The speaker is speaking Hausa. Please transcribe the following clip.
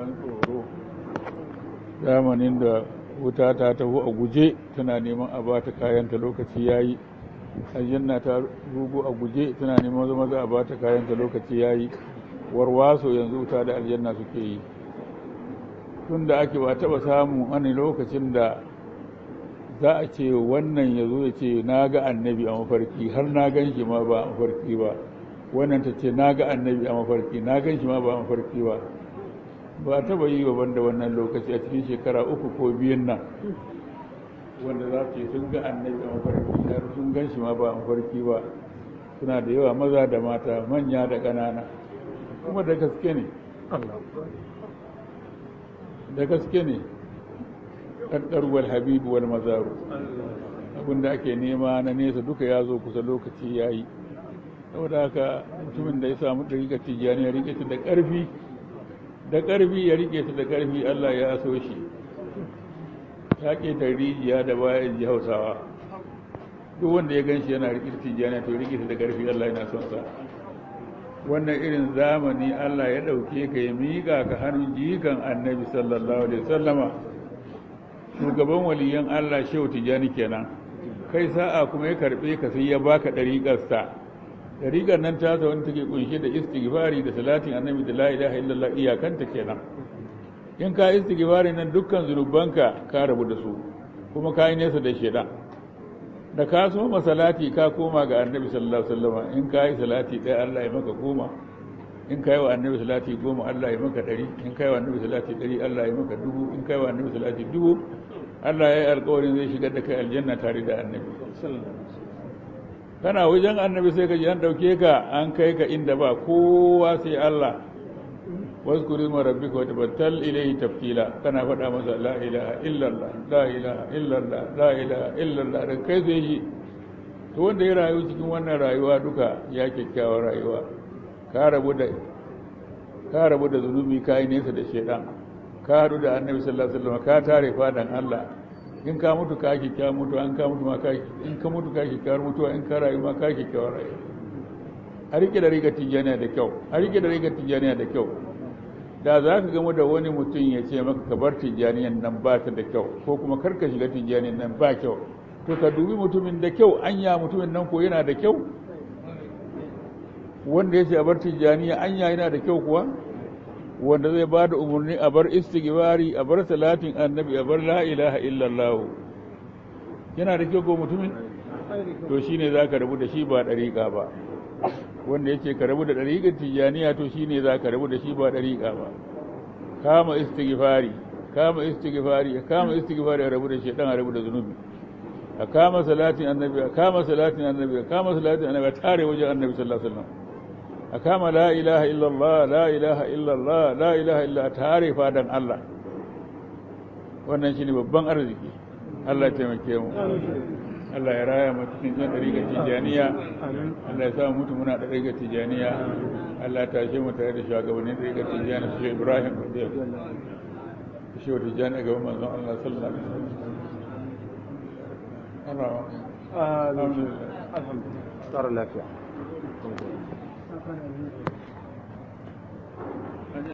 ban tsoro zamanin da wuta ta taho a guje tana neman a ba ta kayanta lokaci ya yi aljanna ta rugu a guje tana neman zama za a ba ta kayanta lokaci ya yi warwaso yanzu wuta da aljanna suke yi tun da ake ba taba samun wani lokacin da za a ce wannan ya zo ya ce na ga annabi a mafarki har na gan shi ma ba a mafarki ba wannan ta ce na ga annabi a mafarki na gan shi ma ba a mafarki ba ba taba yi wa banda wannan lokaci a cikin shekara uku ko biyun nan wanda za su ce sun ga annabi a mafarki har sun gan shi ma ba a mafarki ba suna da yawa maza da mata manya da ƙanana kuma da gaske ne da gaske ne ƙarƙar wal habibu wal mazaru abinda ake nema na nesa duka ya zo kusa lokaci ya yi saboda haka mutumin da ya samu ɗariƙar tijjani ya riƙe ta da ƙarfi da ƙarfi ya riƙe ta da ƙarfi allah ya so shi ya ƙeta rijiya da bayan ji hausawa duk wanda ya gan shi yana riƙe tijjani to riƙe ta da ƙarfi allah yana son sa wannan irin zamani Allah ya ɗauke ka ya miƙa ka hannun jikan annabi sallallahu alaihi sallama shugaban waliyan Allah shehu tijani kenan kai sa'a kuma ya karɓe ka sai ya baka ɗariƙarsa ɗariƙar nan ta ta wani take kunshe da istighfari da salatin annabi da la ilaha illallah iyakanta kenan in ka istighfari nan dukkan zunubanka ka rabu da su kuma ka yi nesa da shedan da ka so salati ka koma ga annabi sallallahu alaihi wasallam in ka yi salati ɗaya Allah ya maka goma in ka yi wa annabi salati goma Allah ya maka ɗari in ka yi wa annabi salati ɗari Allah ya maka dubu in ka yi wa annabi salati dubu Allah ya yi alƙawarin zai shigar da kai aljanna tare da annabi kana wajen annabi sai ka ji an ɗauke ka an kai ka inda ba kowa sai Allah واذكر اسم ربك وتبتل إليه تبتيلا كان فدا مسا لا إله إلا الله لا إله إلا الله لا إله إلا الله da kai zai yi to wanda ya rayu cikin wannan rayuwa duka ya kyakkyawar rayuwa ka rabu da ka rabu da zunubi ka yi nesa da shedan ka haɗu da annabi sallallahu alaihi wasallam ka tare fadan Allah in ka mutu ka kyakkyawar mutu an ka mutu ma ka in ka mutu ka kyakkyawar mutuwa in ka rayu ma ka kyakkyawar rayuwa a rike da riga tijjaniya da kyau a rike da riga tijjaniya da kyau da za ka gamu da wani mutum ya ce maka ka bar tijjaniyan nan ba ta da kyau ko kuma kar ka shiga tijjaniyan nan ba kyau to ka dubi mutumin da kyau anya mutumin nan ko yana da kyau wanda ya ce a bar tijjaniya anya yana da kyau kuwa wanda zai ba da umarni a bar istighfari a bar salatin annabi a bar la ilaha illallah yana da kyau ko mutumin to shine za ka rabu da shi ba ɗariƙa ba wanda yake ka rabu da ɗariƙar tijjaniya to shi ne za ka rabu da shi ba ɗariƙa ba kama istighfari kama istighfari a kama istighfari a rabu da shaitan a rabu da zunubi a kama salatin annabi a kama salatin annabi a kama salatin annabi a tare wajen annabi sallallahu alaihi wasallam a kama la ilaha illallah la ilaha illallah la ilaha illa tare fadan Allah wannan shine babban arziki Allah ya taimake mu Allah ya raya mu cikin yan dariƙar tijaniya Allah ya sa mu mutu muna da dariƙar tijaniya Allah ya tashe mu tare da shugabannin dariƙar tijaniya su Ibrahim radiyallahu shi wa tijani ga manzon Allah sallallahu alaihi wasallam Allah alhamdulillah alhamdulillah tsara lafiya